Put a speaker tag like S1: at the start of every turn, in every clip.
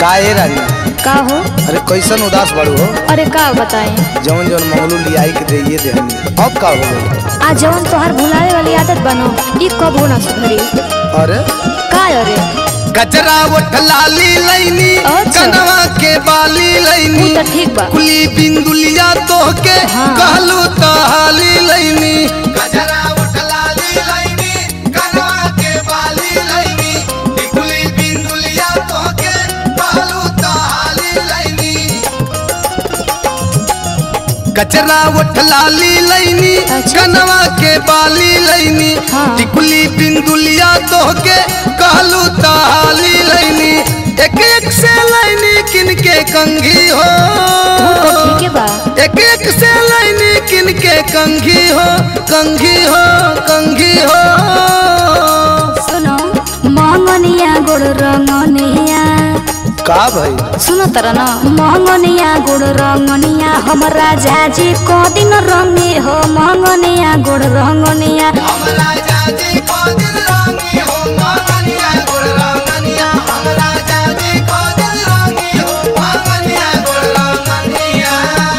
S1: का ए रानी
S2: का हो
S1: अरे कैसन उदास बड़ू हो
S2: अरे का बताए
S1: जौन जौन मंगलू लियाई के दे दे हमें अब का हो गई
S2: आज जवन तोहार भुलावे वाली आदत बनो ई कब हो ना सुधरी
S1: अरे
S2: का अरे
S1: गजरा उठ लाली लैनी
S2: अच्छा।
S1: कनवा के बाली लैनी
S2: ऊ तो ठीक बा
S1: कुली बिंदुलिया तो के
S2: हाँ।
S1: कहलू तो हाली लैनी गजरा उठ लाली लैनी कनवा के बाली लैनी कुली बिंदुलिया तो के कहलू तो हाली लैनी गजरा उठ लाली लैनी
S2: अच्छा।
S1: कनवा के बाली लैनी
S2: हाँ।
S1: टिकुली बिंदुलिया तो के कहलू तो हाली लैनी एक एक से लैनी किनके कंघी हो
S2: ऊ तो ठीक है बा
S1: एक एक से लाइनी किन के कंघी हो कंघी हो कंघी हो
S2: सुनो मंगनिया गोड़ रंगनिया
S1: का भाई
S2: सुनो तर न मंगनिया गोड़ रंगनिया हमरा जाजी को दिन रंगे हो मंगनिया गोड़ रंगनिया
S1: हमरा जाजी को दिल रंगी हो मांगनिया गुड़ रंगनिया हमरा जाजी को दिल रंगी हो मांगनिया गुड़ रंगनिया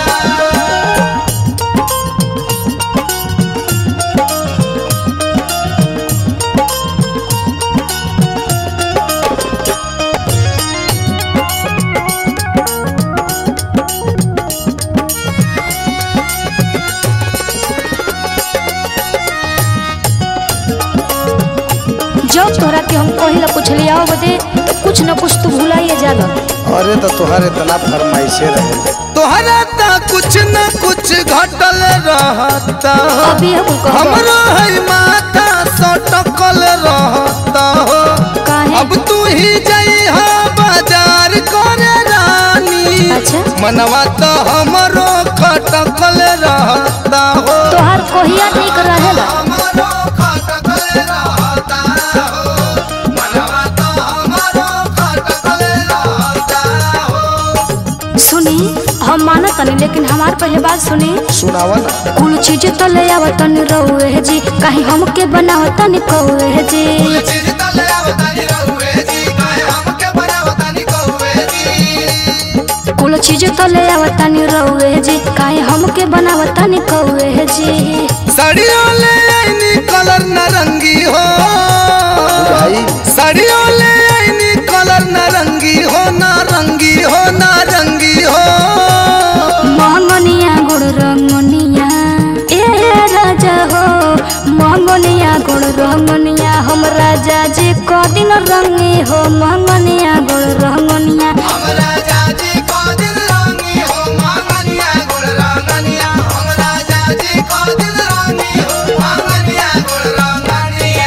S2: जब तोहरा के हम कहिला पूछलिया हो बदे तो कुछ न कुछ तू भुलाइए जाला
S1: अरे तो तुहरे इतना फरमाइशे रहे तोहरा ता कुछ न कुछ घटल रहता हो
S2: अभी हम कहब
S1: हमरो है माथा सटकल रहता हो
S2: काहे
S1: अब तू ही जइहा बाजार करे रानी
S2: अच्छा
S1: मनवा तो हमरो खटकल रहता हो
S2: तोहार कोहिया नहीं कर रहेला
S1: हमरो खटकल रहता हो मनवा तो हमरो खटकल रहता हो
S2: सुनी हम मानत तनी लेकिन हमार पहले बात सुनी
S1: सुनावा ना
S2: कुल चीज तो ले आवत तनी रहुए जी कहीं हमके बनावत तनी कहुए जी
S1: चीज तले आवतानी रहुए जी काहे हमके बनावतानी कहुए जी
S2: कुल चीज तो ले आवत तनी रहुए जी कहीं हमके बनावत तनी कहुए जी
S1: साड़ियों ले आईनी कलर नारंगी हो साड़ियों ले आईनी कलर नारंगी हो नारंगी हो नारंगी हो
S2: मंगनिया गुड़ रंगनिया ए राजा हो मंगनिया गुड़ रंगनिया हम राजा जी को दिन रंगे हो मंगनिया गुड़ रंगनिया
S1: हमरा जाजी को दिल रंगी हो मांगनिया गुड़ रंगनिया हमरा जाजी को दिल रंगी हो मांगनिया गुड़ रंगनिया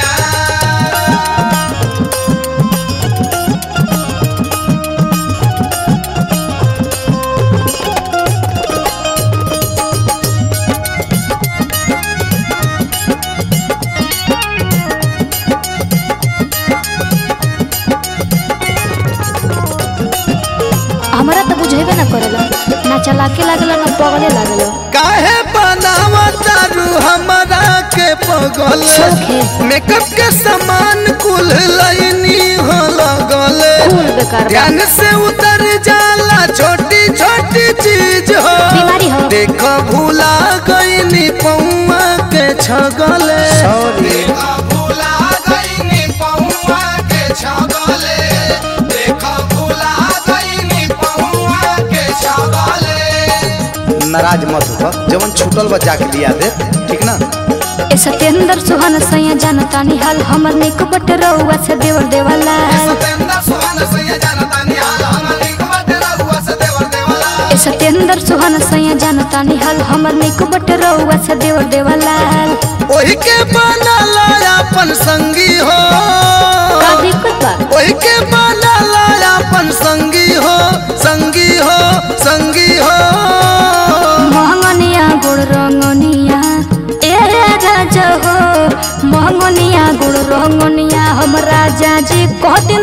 S2: हमरा तो बुझेबे ना करेला ना चलाके लागला ना पगले लागला
S1: काहे बनावतारू हमरा के पगल
S2: छोखे।
S1: मेकअप के सामान कुल लाइनी हो लगल
S2: फूल बेकार बा।
S1: ध्यान से उतर जाला छोटी छोटी चीज हो
S2: बीमारी हो।
S1: देखो भूला गईनी पौआ के छगल सॉरी भूला गईनी पौआ के छगल देखो भूला गईनी पौआ के छगल नाराज मत हो जवन छूटल बा जाके दिया दे ठीक ना
S2: ए सत्येंद्र सुहान सैया जानता निहाल हमर निक बट रहुआ से देवर देवाला
S1: सतेंद्र सुहान सैया जानता निहाल हमर निक बट रहुआ से देवर देवाला
S2: ए सत्येंद्र सुहान सैया जानता निहाल हमर निक बट रहुआ से देवर देवाला
S1: ओही के बनाला अपन संगी हो
S2: का दिक्कत बा
S1: ओही के बनाला अपन संगी हो संगी हो संगी हो
S2: महंगनिया गुड़ रंगनिया ए राजा हो महंगनिया गुड़ रंगनिया हम राजा जी कह दिन